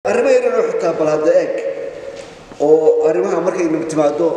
arrimo yaran oo xitaa bal hadda eeg oo arrimaha markay timaado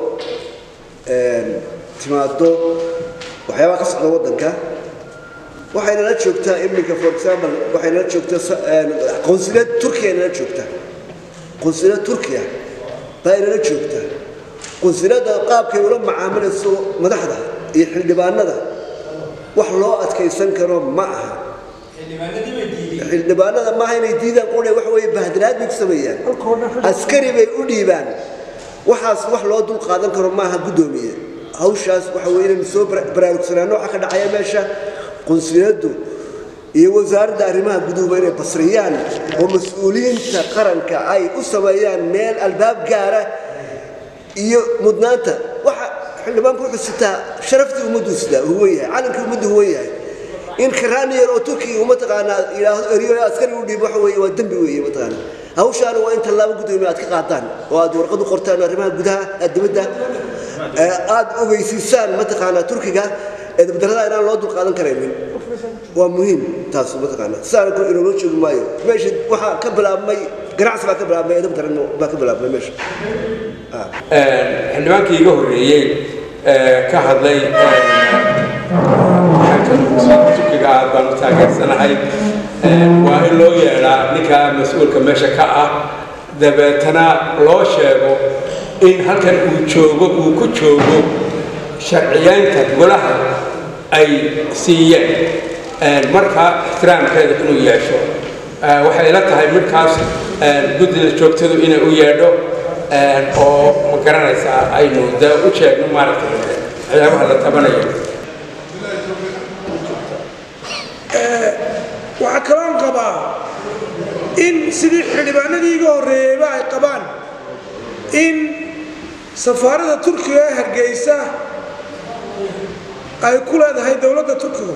timaado waxyaabaha ka socda waddanka waxay nala joogtaa iminka for example waxay nala joogtaa qonsuliyad turkiya nala joogta qonsuliyad turkiya baa inala joogta qonsuliyadda qaabkay ula macaamilayso madaxda iyo xildhibaanada wax loo adkaysan karo ma aha xildhibaanada maaha inay diidaan qune waxa weeye bahdinaad bay ku sameeyaan askari bay u dhiibaan waxaas wax loo dul qaadan karo maaha guddoomiye hawshaas waxa weye inaynu soo baraarugsanaano waxa ka dhacaya meesha qunsuliyaddu iyo wasaaradda arrimaha guduhuba inay basriyaan oo mas-uuliyiinta qaranka ay u sameeyaan meel albaab gaara iyo mudnaanta waxa xildhibaanku wuxuu sitaa sharaftii ummaddu sitaa huwan yahay calankii ummaddu huwan yahay in karaaniyar oo turkiga mataqaanaa yidhaahdo eriyo askari u dhiib waxa weeye waa dembi weeye mataqaanaa hawshaana waa in tallaabo guddoomiye aad ka qaadaan oo aad warqad u qortaan arrimaha gudaha dibadda aad ogeysiisaan mataqaanaa turkiga ee dabdarrada inaan loo dul qaadan karaynin waa muhiim taas mataqaanaa sidaana kor inooga joogi maayo meesha waxaa ka bilaabmay ganacsi baa ka bilaabmay ee dabdarrana baa ka bilaabmay meesha xildhibaankii iga horreeyey ka hadlay turkiga aad baan u taageersanahay waa in loo yeedhaa ninka mas-uulka meesha ka ah dabeetana loo sheego in halkan uu joogo uu ku joogo sharciyeynta golaha ay siiyeen marka ixtiraamkeeda inuu yeesho waxay ila tahay midkaas guddida joogtadu inay u yeedho oo ma garanaysaa aynu de u sheegno maaragtay waxyaabaha la tabanayo waxaa kaloon qabaa in sidii xildhibaanadii iga horreeyeyba ay qabaan in safaarada turkiga ee hargeysa ay ku leedahay dowladda turkiga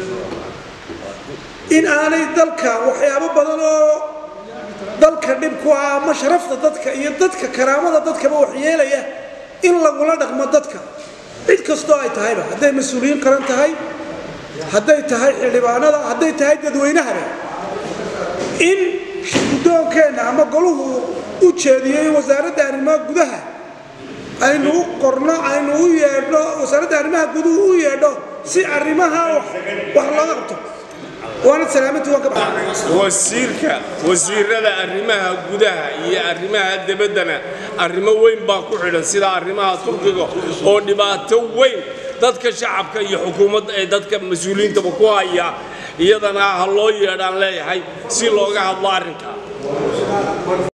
in aanay dalka waxyaabo badan oo dalka dhib ku ah ama sharafta dadka iyo dadka karaamada dadkaba waxyeelaya in lagula dhaqmo dadka cid kastoo ay tahayba hadday mas-uuliyiin qaran tahay hadday tahay xildhibaanada hadday tahay dadweynahaba in guddoonkeenna ama goluhu u jeediyey wasaaradda arrimaha gudaha aynu u qorno aynu u yeedho wasaaradda arrimaha guduhu u yeedho si arrimaha wax looga qabto waana salaamanti waan ka baxay wasiirka wasiirada arrimaha gudaha iyo arrimaha debaddana arrimo weyn baa ku xidhan sida arrimaha turkiga oo dhibaato weyn dadka shacabka iyo xukuumadda ee dadka mas-uuliyiintaba ku haya iyadana ha loo yeedhaan leeyahay si looga hadlo arrinka